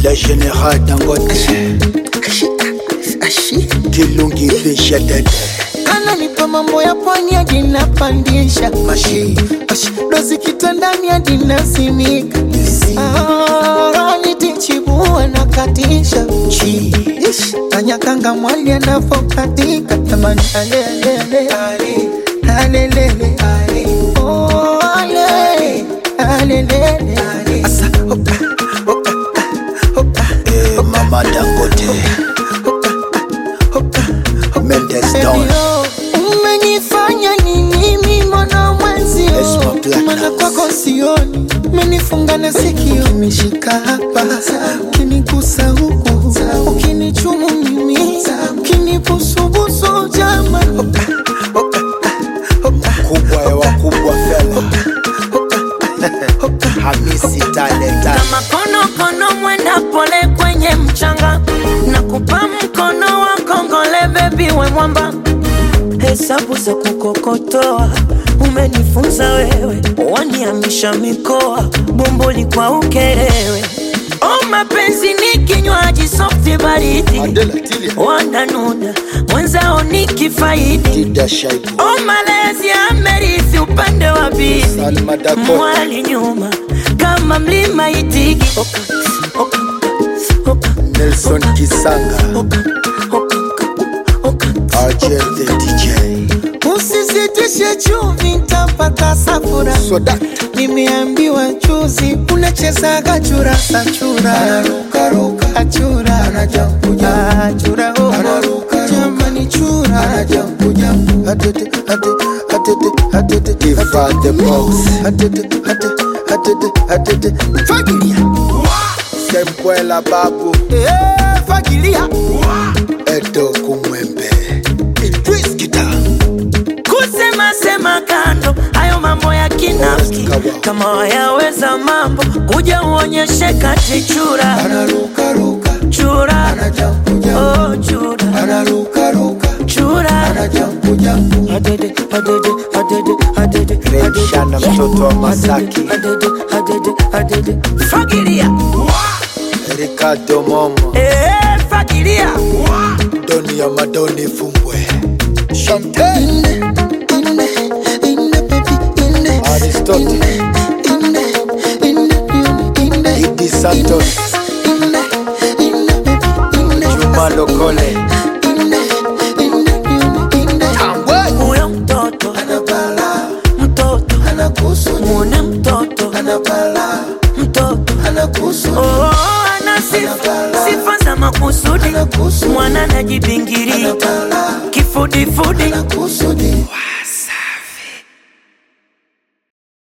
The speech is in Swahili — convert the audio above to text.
le général dangote kilungi fisha dede ananipa mambo ya pwani hadi napandisha mashi Ash, dozi kitandani hadi nasimika Ah, nitichibua na katisha chi Ish, tanyakanga mwali anavokatika tamani alelele alelele Oh, ale, alelele Asa, oka, oka, oka, eh, mama dangote oka, mendes Baby, don oh, umenifanya nini mimi mwana mwenzio Yes, my black mana house. kwako sioni umenifunga na sikio umeshika hapa ukinigusa huku ukinichumu mimi ukinibusubusu jama kubwa ya wakubwa fela hamisi talenta kama konokono mwenda pole kwenye mchanga na kupa mkono wa kongole bebi we mwamba hesabu za kukokotoa umenifunza wewe waniamisha mikoa bomboli kwa ukerewe o mapenzi ni kinywaji softi baridi adela tilia wananuna mwenzao ni kifaidi dida shaibu o malezi amerithi upande wa bibi salma dakota mwali nyuma kama mlima itigi oka, oka, oka, nelson kisanga oka, oka, oka, ajel the dj usizitishe chumvi ntapata safura soda nimeambiwa juzi unachezaga churasa chura achura achura oh. jamani chura Atete, atete, atete, atete, Diva the box Atete, atete, atete, atete Fagilia Semkwela babu Eh, fagilia Edo kumwembe Idris Kita kusema sema kando hayo mambo ya kinafiki kama wayaweza mambo kuja uonyeshe kati chura chura oh, chura chura adede adede adede adede Remshana mtoto wa Masaki adede adede adede fagilia Ricardo Momo eh fagilia Doni ya Madoni Fumbwe Chantel ine ine ine baby ine Aristotle ine ine ine Idi Santos ine ine baby ine Juma Lokole ine ine ine Tambwe huyo mtoto mtoto muone mtoto mtoto oh, ana sifa sifa za makusudi mwana najibingiria kifudifudi